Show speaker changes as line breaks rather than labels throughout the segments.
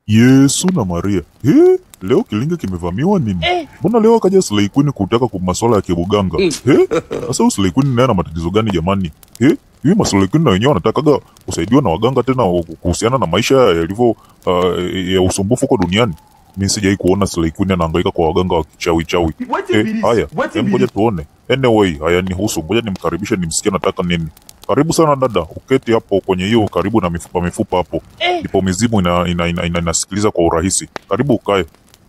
Yesu na Maria. He, leo kilinge kimevamiwa nini? Mbona leo akaja Slay Queen kutaka kwa masuala ya kibuganga? He, sasa huyu Slay Queen naye ana matatizo gani jamani? He, hivi Maslay Queen na wenyewe wanatakaga kusaidiwa na waganga tena wa- kuhusiana na maisha yalivyo uh, ya usumbufu huko duniani. Mimi sijai kuona Slay Queen anahangaika kwa waganga wa kichawi chawi.
Wetin
Eh,
be this?
haya,
Wetin
em,
be
ngoja
this?
tuone. Anyway, haya nihusu, ngoja nimkaribishe nimsikie anataka nini. Karibu sana dada, uketi hapo kwenye hiyo karibu na mifupa mifupa hapo, ndipo mizimu ina, ina, ina, ina, inasikiliza kwa urahisi. Karibu ukae.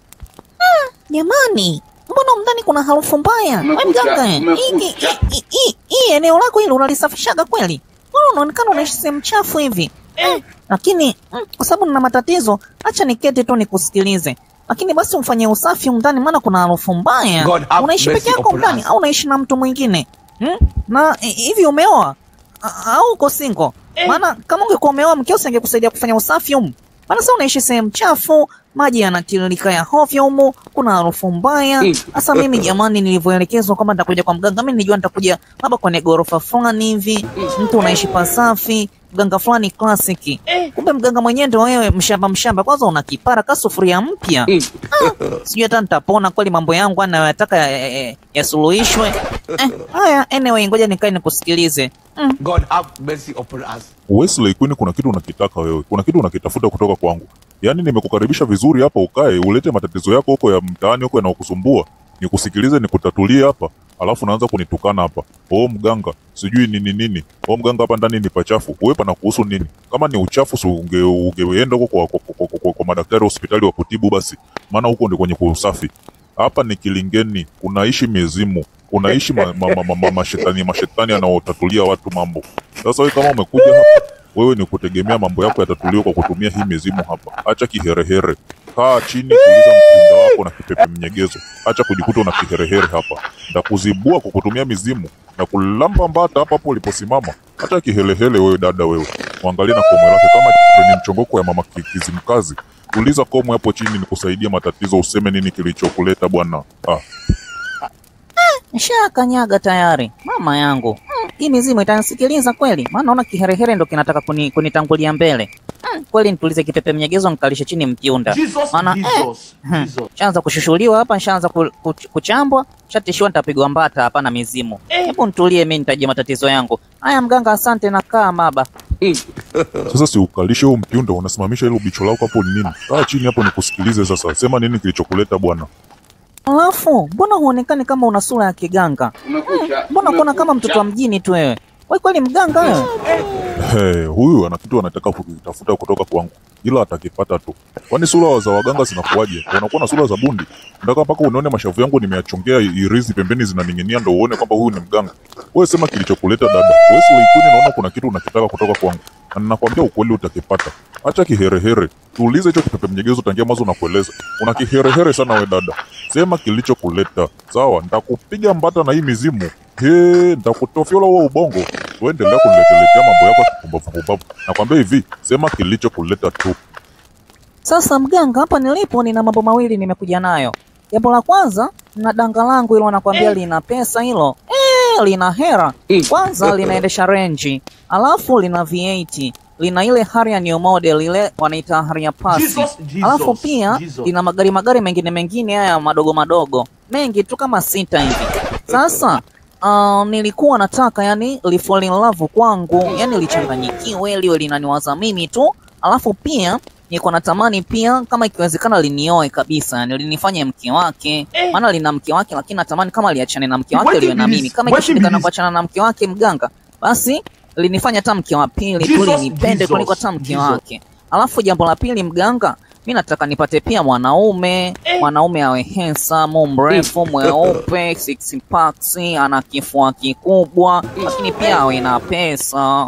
Jamani, mbona mndani kuna harufu mbaya? We
Umekucha,
mganga, hii-
umekucha.
hii- hii- hii- hii eneo lako hili unalisafishaga kweli? Mbona unaonekana unaishi sehemu chafu hivi? Eh, lakini mm, kwa sababu nina matatizo, acha niketi tu nikusikilize. Lakini basi ufanye usafi mndani, maana kuna harufu mbaya.
God have
Unaishi
mercy
peke yako
upon
mndani
us.
au unaishi na mtu mwingine? Hmm? Na hi- hivi umeoa A- au uko single? Maana kama ungekuwa umeoa mkeo usingekusaidia kufanya usafi humu. Maana sasa unaishi sehemu chafu, maji yanatiririka ya hovyo humu, kuna harufu mbaya. Sasa mimi jamani, nilivyoelekezwa kwamba nitakuja kwa mganga, mimi nilijua nitakuja labda kwenye ghorofa fulani hivi, mtu unaishi pasafi, mganga fulani klasiki. Kumbe mganga mwenyewe ndio wewe, mshamba mshamba. Kwanza una kipara ka sufuria mpya. Sijui hata nitapona kweli mambo yangu anayoyataka yasuluhishwe. Ya, ya, ya eh, haya, anyway, ngoja nikae nikusikilize. Mm.
God have mercy upon us.
Wesley Queen, kuna kitu unakitaka wewe, kuna kitu unakitafuta kutoka kwangu. Yaani nimekukaribisha vizuri hapa, ukae ulete matatizo yako huko ya mtaani huko yanayokusumbua, nikusikilize, nikutatulie hapa, alafu naanza kunitukana hapa. Oh mganga, sijui nini nini. Oh mganga, hapa ndani ni pachafu. Wewe pana kuhusu nini? Kama ni uchafu, si unge ungeenda huko kwa, kwa, kwa, kwa, kwa, kwa madaktari hospitali wa kutibu basi, maana huko ndio kwenye kuusafi. Hapa ni Kilingeni, kunaishi mizimu, kunaishi ma, ma, ma, ma, ma, mashetani mashetani anaotatulia watu mambo. Sasa wewe kama umekuja hapa, wewe ni kutegemea mambo yako yatatuliwa kwa kutumia hii mizimu hapa. Acha kiherehere, kaa chini, tuliza mpinda wako na kipepe mnyegezo. Acha kujikuta una kiherehere hapa, ndakuzibua kwa kutumia mizimu na kulamba mbata hapa hapo uliposimama. Acha kihelehele wewe dada, wewe mwangalie na komwe lake kama treni mchongoko ya mama Ki- Kizimkazi. Tuliza komwe hapo chini, nikusaidia matatizo, useme nini kilichokuleta bwana. Ah,
Nishakanyaga tayari mama yangu. Hmm, hii mizimu itanisikiliza kweli? Maana naona kiherehere ndo kinataka kuni, kunitangulia mbele. Hmm, kweli nitulize kipepe mnyegezo nikalishe chini mkiunda.
Jesus,
Maana eh,
Jesus,
hmm,
Jesus.
shaanza kushushuliwa hapa, shaanza ku, ku, kuchambwa, shatishiwa nitapigwa mbata hapa na mizimu. Hebu nitulie, mimi nitajia matatizo yangu. Haya mganga, asante na kaa maba.
sasa si ukalishe huo mpiunda, unasimamisha hilo bicho lako hapo ni nini? Kaa chini hapo nikusikilize sasa, sema nini kilichokuleta bwana.
Alafu mbona huonekani kama una sura ya kiganga?
Umekucha,
Mbona kuona kama mtoto wa mjini tu wewe? Wewe kweli mganga wewe?
Hey, huyu ana kitu anataka kukitafuta kutoka kwangu, ila atakipata tu. Kwani sura za waganga zinakuwaje? Wanakuwa na sura za bundi? Nataka mpaka unaone mashavu yangu nimeyachongea irizi pembeni zinaning'inia, ndo uone kwamba huyu ni mganga. Wewe sema kilichokuleta dada. Wewe si Waikuni, naona kuna kitu unakitaka kutoka kwangu, na ninakwambia ukweli utakipata. Acha kiherehere, tuulize hicho kipepe mnyegezo tangia mwanzo nakueleza. Una kiherehere sana we dada, sema kilichokuleta. Sawa, nitakupiga mbata na hii mizimu. He, nitakutofyola huo ubongo. Uendelea kunileteletea mambo yako ya kipumbavu pumbavu. Nakwambia hivi, sema kilichokuleta tu.
Sasa mganga, hapa nilipo nina mambo mawili nimekuja nayo. Jambo la kwanza, na danga langu hilo nakwambia lina pesa hilo. Eh, lina hera. Kwanza linaendesha renji, alafu lina V8, lina ile Harrier new model ile wanaita Harrier Pass.
Jesus, Jesus,
Alafu pia
Jesus.
lina magari magari mengine mengine haya madogo madogo. Mengi tu kama sita hivi. Sasa Uh, nilikuwa nataka yani li fall in love kwangu, yani lichanganyikiwe liwe linaniwaza mimi tu, alafu pia nilikuwa natamani pia kama ikiwezekana linioe kabisa, yani linifanye mke wake, maana lina mke wake, lakini natamani kama liachane na mke wake
What
liwe na
is
mimi.
this?
Kama
What is
ikishindikana
this?
kuachana na mke wake mganga, basi linifanya hata mke wa pili tu
Jesus,
linipende
Jesus,
kuliko hata mke
Jesus.
wake. Alafu jambo la pili mganga, mi nataka nipate pia mwanaume mwanaume awe handsome, mrefu, mweupe, six packs, ana kifua kikubwa, lakini pia awe na pesa.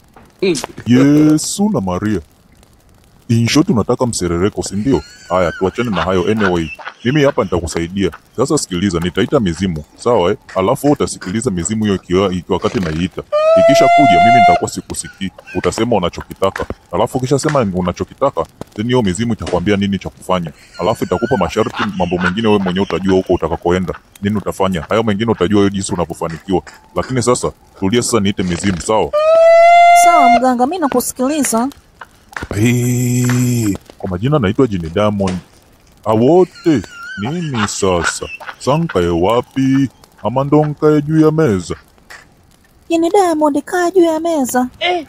Yesu na Maria. In short unataka mserereko, si ndio? Haya, tuachane na hayo. Anyway, mimi hapa nitakusaidia. Sasa sikiliza, nitaita mizimu, sawa eh? Alafu wewe utasikiliza mizimu hiyo ikiwa ikiwa wakati naiita. Ikisha kuja mimi nitakuwa sikusikii. Utasema unachokitaka. Alafu ukishasema unachokitaka, then hiyo mizimu itakwambia nini cha kufanya. Alafu itakupa masharti, mambo mengine wewe mwenyewe utajua huko utakakoenda. Nini utafanya? Hayo mengine utajua wewe jinsi unavyofanikiwa. Lakini sasa tulia sasa niite mizimu, sawa?
Sawa mganga, mi nakusikiliza.
Hey, Kwa majina naitwa Jini Diamond. Awote nini sasa? Sankae wapi? Ama ndo nkae juu ya meza?
Jini Diamond, kaa juu ya meza.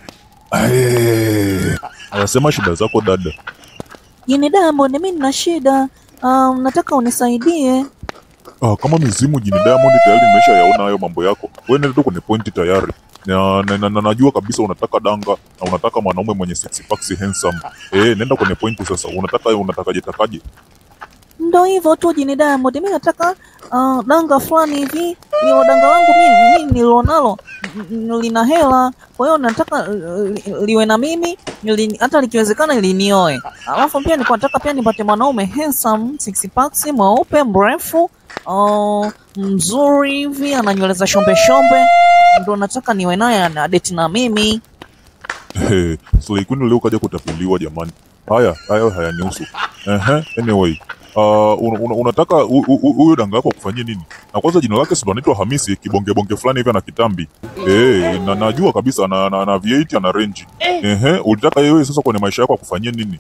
Aye. Anasema shida zako dada.
Jini Diamond, mi nina shida. Um, nataka unisaidie.
Ah, kama mizimu Jini Diamond tayari nimesha yaona hayo mambo yako. Wewe nenda tu kwenye pointi tayari. Na, na, na, na najua kabisa unataka danga na unataka mwanaume mwenye six packs handsome. Eh, nenda kwenye pointi sasa. Unataka unatakaje takaje?
Ndo hivyo tu Jini Diamond, mi nataka uh, danga fulani hivi. Hilo danga langu mimi mi nilionalo n- n- lina hela, kwa hiyo nataka uh, li- liwe na mimi li, hata likiwezekana linioe. Alafu pia nilikuwa nataka pia nipate mwanaume handsome, six packs, mweupe, mrefu uh, mzuri hivi, ana nywele za shombe shombe, ndo nataka niwe naye na date na mimi.
Hey, Slay Queen leo kaja kutapeliwa jamani. Haya, hayo hayanihusu. Ehe, anyway. Uh, un, un, unataka hu- hu- hu- huyo danga yako akufanyie nini? Na kwanza jina lake si ndo anaitwa Hamisi, kibonge bonge fulani hivi ana kitambi. Eh, na najua kabisa na na, na V8 ana range. Ehe, ulitaka yeye sasa kwenye maisha yako akufanyie nini?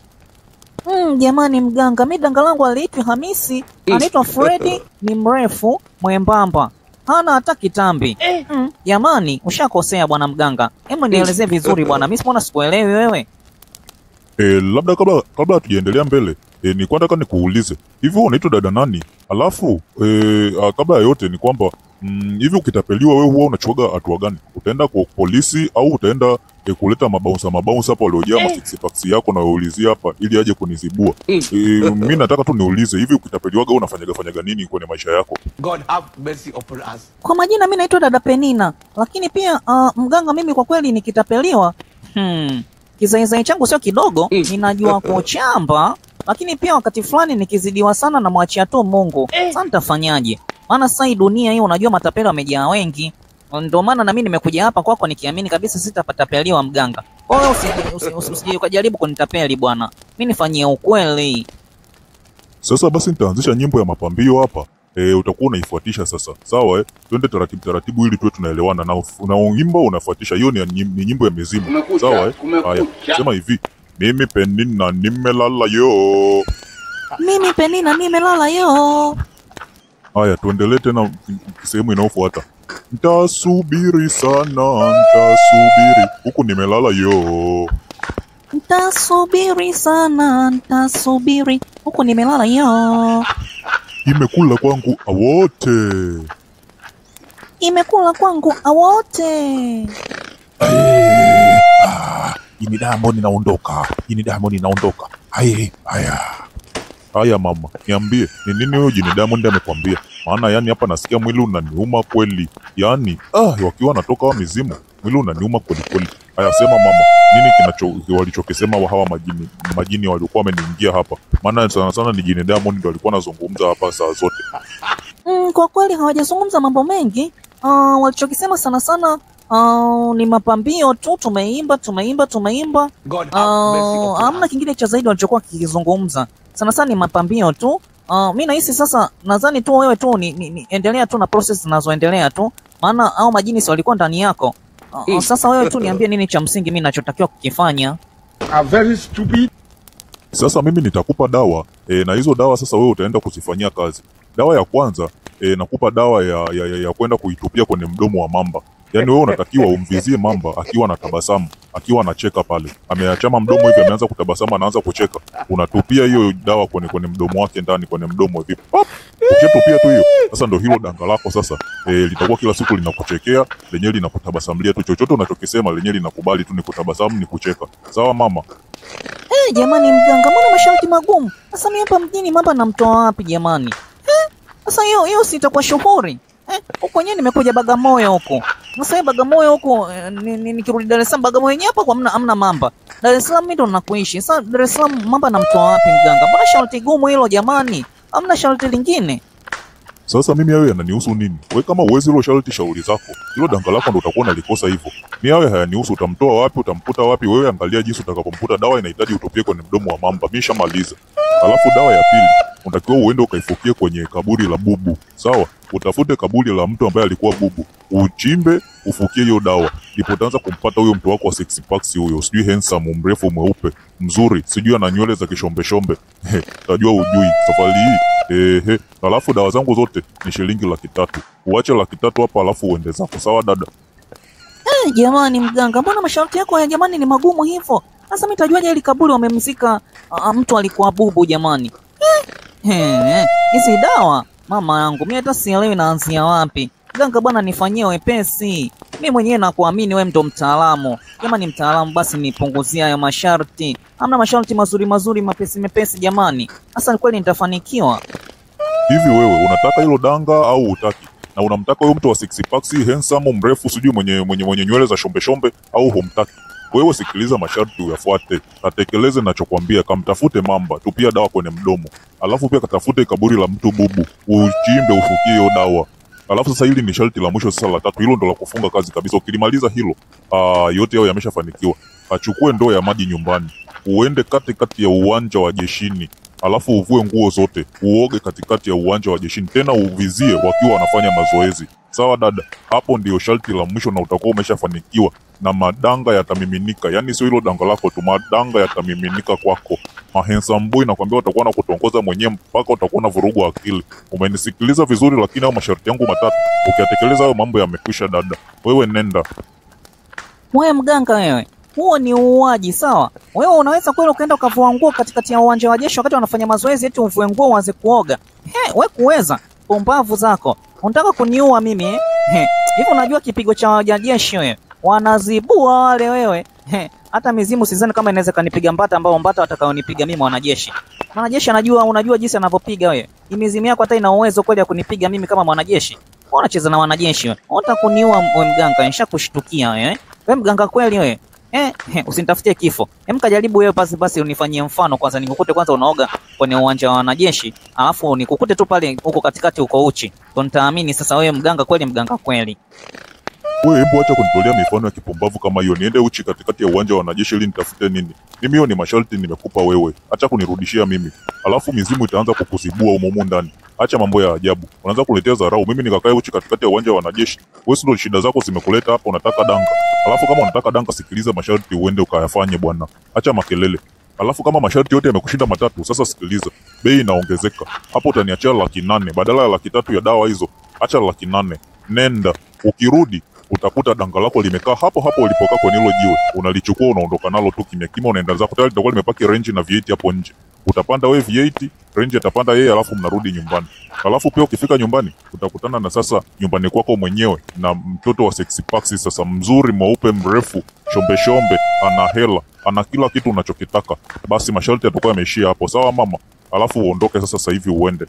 Mm, jamani mganga, mi danga langu aliitwi Hamisi, anaitwa Fredi, ni mrefu mwembamba, hana hata kitambi. Mm, jamani, ushakosea bwana mganga. Hebu nielezee vizuri bwana, mi mbona sikuelewi wewe.
Eh, labda kabla kabla hatujaendelea mbele, eh, ni nataka nikuulize. Hivi wewe unaitwa dada nani? Alafu eh, ah, kabla ya yote ni kwamba mm, hivi ukitapeliwa wewe huwa unachuaga hatua gani? Utaenda kwa polisi au utaenda eh, kuleta mabaunsa mabaunsa hapa waliojaa ma six packs yako na waulizia hapa ili aje kunizibua. Eh, mimi nataka tu niulize hivi ukitapeliwaga wewe unafanyaga fanyaga nini kwenye maisha yako?
God have mercy upon us.
Kwa majina mi naitwa dada Penina, lakini pia uh, mganga, mimi kwa kweli nikitapeliwa, hmm, kizaizai changu sio kidogo, ninajua kuchamba, lakini pia wakati fulani nikizidiwa sana na mwachia tu Mungu. Sasa nitafanyaje? Maana sasa hii dunia hii unajua matapeli wamejaa wengi, ndio maana na mimi nimekuja hapa kwako nikiamini kabisa sitapatapeliwa mganga. Kwa hiyo usije usi- usi- usije ukajaribu kunitapeli bwana, mi nifanyie ukweli.
Sasa basi nitaanzisha nyimbo ya mapambio hapa. E, utakuwa unaifuatisha sasa, sawa eh? Twende taratibu taratibu ili tuwe tunaelewana na unaoimba unafuatisha. Hiyo ni, ya nyim- ni nyimbo ya mizimu,
Kumekucha,
sawa eh?
kumekucha.
Haya, sema hivi, mimi Penina nimelala yo.
Mimi Penina nimelala yo.
Haya, tuendelee tena sehemu inayofuata. Ntasubiri sana, ntasubiri huku nimelala yo.
Ntasubiri sana, ntasubiri huku nimelala yo.
Imekula kwangu awote.
Imekula kwangu awote.
Ini Diamond inaondoka, ini Diamond inaondoka. Aye, haya haya, mama, niambie ni nini huyo Jini Diamond amekwambia? Maana yani hapa nasikia mwili unaniuma kweli, yani ah, wakiwa wanatoka wa mizimu, mwili unaniuma kweli kweli. Haya, sema mama, nini kinacho walichokisema wa hawa majini majini waliokuwa wameniingia hapa? Maana sana sana ni Jini Diamond ndio alikuwa anazungumza hapa saa zote.
Mm, kwa kweli hawajazungumza mambo mengi. Uh, walichokisema sana sana uh, ni mapambio tu, tumeimba tumeimba tumeimba.
God have mercy
Uh,
upon
hamna
us.
kingine cha zaidi walichokuwa kikizungumza. Sana sana ni mapambio tu. Uh, mi nahisi sasa, nadhani tu wewe tu ni, ni, ni endelea tu na process zinazoendelea tu, maana au majini si walikuwa ndani yako. Uh, uh, sasa wewe tu niambie nini cha msingi mi nachotakiwa kukifanya.
Are very stupid.
Sasa mimi nitakupa dawa e, na hizo dawa sasa wewe utaenda kuzifanyia kazi. Dawa ya kwanza e, nakupa dawa ya, ya, ya, ya kwenda kuitupia kwenye mdomo wa mamba. Yaani wewe unatakiwa umvizie mamba akiwa na tabasamu, akiwa anacheka pale, ameachama mdomo hivi, ameanza kutabasamu, anaanza kucheka, unatupia hiyo dawa kwenye kwenye mdomo wake ndani, kwenye mdomo hivi pap. Ukishatupia tu hiyo, sasa ndo hilo danga lako sasa e, litakuwa kila siku linakuchekea, lenyewe linakutabasamulia tu, chochote unachokisema lenyewe linakubali tu, ni kutabasamu, ni kucheka. Sawa mama?
Eh, jamani mganga, mbona masharti magumu? Sasa mimi hapa mjini mamba namtoa wapi jamani? Eh, sasa hiyo hiyo si itakuwa shughuri. Eh, huko wenyewe nimekuja Bagamoyo huko. Sasa hiyo Bagamoyo huko eh, ni- ni- nikirudi Dar es Salaam Bagamoyo yenyewe hapa kwa amna amna mamba. Dar es Salaam mimi ndo nakuishi. Sasa Dar es Salaam mamba namtoa wapi mganga? Mbona sharti gumu hilo jamani? Hamna sharti lingine?
Sasa mimi hayo yananihusu nini? We kama uwezi hilo sharti, shauri zako. Hilo danga lako ndo utakuwa unalikosa hivyo. Mi hayo hayanihusu. Utamtoa wapi? Utamputa wapi? Wewe angalia jinsi utakapomputa. Dawa inahitaji utupie kwenye mdomo wa mamba. Mi shamaliza. Alafu dawa ya pili unatakiwa uende ukaifukie kwenye kaburi la bubu, sawa? utafute kaburi la mtu ambaye alikuwa bubu, uchimbe, ufukie hiyo dawa, ndipo utaanza kumpata huyo mtu wako wa six packs huyo, sijui handsome, mrefu, mweupe, mzuri, sijui ana nywele za kishombeshombe. He, Tajua ujui safari hii ehe. Alafu dawa zangu zote ni shilingi laki tatu. Uache laki tatu hapa, alafu uende zako. Sawa dada?
Eh, jamani mganga, mbona masharti yako ya jamani ni magumu hivyo? Sasa mimi tajuaje ili kaburi wamemzika ah, mtu alikuwa bubu jamani? Eh, eh, hizi dawa mama yangu, mimi hata sielewi naanzia wapi. Mganga bwana, nifanyie wepesi. Mimi mwenyewe nakuamini wewe ndo mtaalamu. Jamani mtaalamu, basi nipunguzie hayo masharti. Hamna masharti mazuri mazuri mepesi mepesi jamani. Sasa ni kweli nitafanikiwa?
Hivi wewe unataka hilo danga au utaki? Na unamtaka huyo mtu wa six packs handsome, mrefu, sijui mwenye mwenye mwenye nywele za shombe shombe au humtaki? Wewe sikiliza masharti uyafuate, katekeleze nachokwambia. Kamtafute mamba, tupia dawa kwenye mdomo, alafu pia katafute kaburi la mtu bubu, uchimbe, ufukie hiyo dawa. Alafu sasa hili ni sharti la mwisho sasa la tatu, hilo ndo la kufunga kazi kabisa. Ukilimaliza hilo, aa, yote yao yameshafanikiwa. Achukue ndoo ya maji nyumbani, uende katikati ya uwanja wa jeshini, alafu uvue nguo zote, uoge katikati ya uwanja wa jeshini, tena uvizie wakiwa wanafanya mazoezi. Sawa dada, hapo ndio sharti la mwisho na utakuwa umeshafanikiwa na madanga yatamiminika. Yani sio hilo danga lako tu, madanga yatamiminika kwako. Mahensambui nakwambia watakuwa na kutongoza mwenyewe mpaka utakuwa na vurugu akili. Umenisikiliza vizuri, lakini hayo masharti yangu matatu ukiyatekeleza, hayo mambo yamekwisha dada. Wewe nenda.
Wewe mganga wewe, huo ni uuaji sawa. Wewe unaweza kweli ukaenda ukavua nguo katikati ya uwanja wa jeshi wakati wanafanya mazoezi, eti uvue nguo uanze kuoga? He, we kuweza pumbavu zako, unataka kuniua mimi eh? He, hivi unajua kipigo cha wanajeshi wewe, wanazibua wale wewe. He, hata mizimu sidhani kama inaweza kanipiga mbata ambao mbata watakaonipiga mimi mwanajeshi. Mwanajeshi anajua, unajua jinsi anavyopiga wewe. Hii mizimu yako hata ina uwezo kweli ya kunipiga mimi kama mwanajeshi? Wewe unacheza na wanajeshi wewe. Unataka kuniua wewe mganga, nishakushtukia wewe. eh? Wewe mganga kweli wewe. Eh, eh, usinitafutie kifo. Hem, kajaribu wewe basi basi unifanyie mfano kwanza, nikukute kwanza unaoga kwenye uwanja wa wanajeshi, alafu nikukute tu pale huko katikati uko uchi. Ndio nitaamini sasa wewe mganga kweli, mganga kweli.
Wewe hebu acha kunitolea mifano ya kipumbavu kama hiyo. Niende uchi katikati ya uwanja wa wanajeshi ili nitafute nini? Mimi hiyo ni masharti nimekupa wewe, acha kunirudishia mimi, alafu mizimu itaanza kukuzibua humo humo ndani. Acha mambo ya ajabu, unaanza kuletea dharau. Mimi nikakae uchi katikati ya uwanja wa wanajeshi? Wewe si ndio shida zako zimekuleta hapa, unataka danga. Alafu kama unataka danga, sikiliza masharti uende ukayafanye bwana, acha makelele. Alafu kama masharti yote yamekushinda matatu, sasa sikiliza, bei inaongezeka hapo. Utaniachia laki nane badala ya laki tatu ya dawa hizo, acha laki nane. Nenda, ukirudi utakuta danga lako limekaa hapo hapo ulipokaa kwenye hilo jiwe, unalichukua unaondoka nalo tu kimya kimya, unaenda zako. Tayari litakuwa limepaki range na V8 hapo nje. Utapanda wewe V8, range atapanda yeye, alafu mnarudi nyumbani. Alafu pia ukifika nyumbani utakutana na sasa nyumbani kwako mwenyewe na mtoto wa sexy paxi, sasa mzuri, mweupe, mrefu, shombe shombe, ana hela, ana kila kitu unachokitaka. Basi masharti yatakuwa yameishia hapo, sawa mama? Alafu uondoke sasa, sasa hivi uende.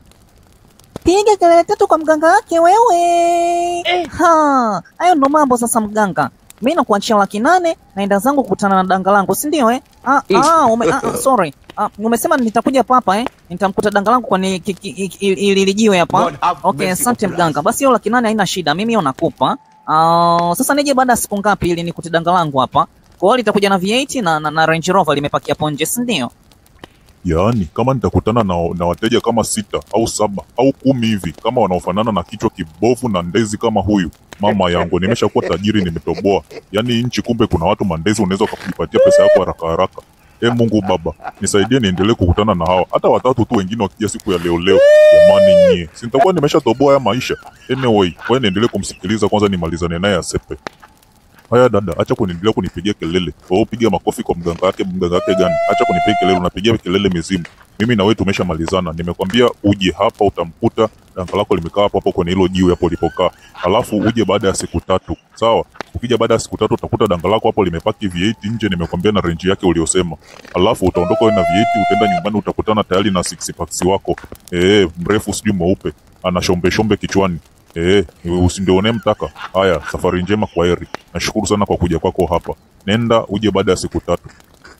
Piga kelele tatu kwa mganga wake wewe. Ha, hayo ndo mambo sasa mganga. Mimi nakuachia laki nane naenda zangu kukutana na danga langu, si ndio eh? Ah, ah, ume, ah, ah, sorry. Ah, umesema nitakuja papa eh? Nitamkuta danga langu kwenye ki- ki- ki- ili ili jiwe hapa.
God have
Okay,
mercy
asante
upon
mganga.
us.
Basi hiyo laki nane haina shida. Mimi hiyo nakupa. Ah, sasa nije baada ya siku ngapi ili nikute danga langu hapa? Kwa hiyo litakuja na V8 na, na, na Range Rover limepakia hapo nje, si ndio?
Yaani, kama nitakutana na, na wateja kama sita au saba au kumi hivi kama wanaofanana na kichwa kibovu na ndezi kama huyu, mama yangu, nimeshakuwa tajiri, nimetoboa. Yaani nchi, kumbe kuna watu mandezi, unaweza ukajipatia pesa yako haraka haraka. E Mungu Baba, nisaidie niendelee kukutana na hawa, hata watatu tu wengine wakija siku ya leo leo. Jamani nyie, si nitakuwa nimeshatoboa ya maisha. Anyway, kwa niendelee kumsikiliza kwanza, nimalizane naye asepe. Haya dada, acha kuniendelea kunipigia kelele. Wewe piga makofi kwa mganga wake, mganga wake gani? Acha kunipigia kelele, unapigia kelele mizimu. Mimi na wewe tumeshamalizana. Nimekwambia uje hapa utamkuta danga lako limekaa hapo hapo kwenye hilo jiwe hapo ulipokaa. Alafu uje baada ya siku tatu. Sawa? Ukija baada ya siku tatu utakuta danga lako hapo limepaki V8 nje, nimekwambia na range yake uliosema. Alafu utaondoka wewe na V8 utaenda nyumbani utakutana tayari na six packs wako. Eh, mrefu sijui mweupe, ana shombe shombe kichwani. Eh, usindione mtaka. Haya, safari njema, kwa heri. Nashukuru sana kwa kuja kwako hapa. Nenda uje baada ya siku tatu.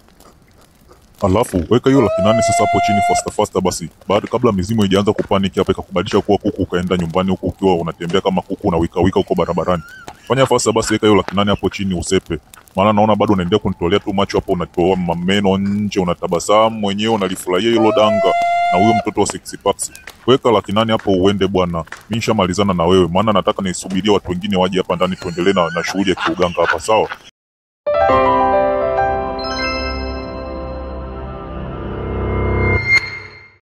Alafu weka hiyo laki nane sasa hapo chini faster faster basi. Baada kabla mizimu haijaanza kupaniki hapa ikakubadilisha kuwa kuku ukaenda nyumbani huku ukiwa unatembea kama kuku na wika wika huko barabarani. Fanya faster basi, weka hiyo laki nane hapo chini usepe. Maana naona bado unaendelea kunitolea tu macho hapo, unatoa mameno nje, unatabasamu mwenyewe, unalifurahia hilo danga. na huyo mtoto wa six packs. Weka laki nane hapo uende bwana, mi nishamalizana na wewe, maana nataka nisubirie watu wengine waje hapa ndani tuendelee na, na shughuli ya kiuganga hapa, sawa?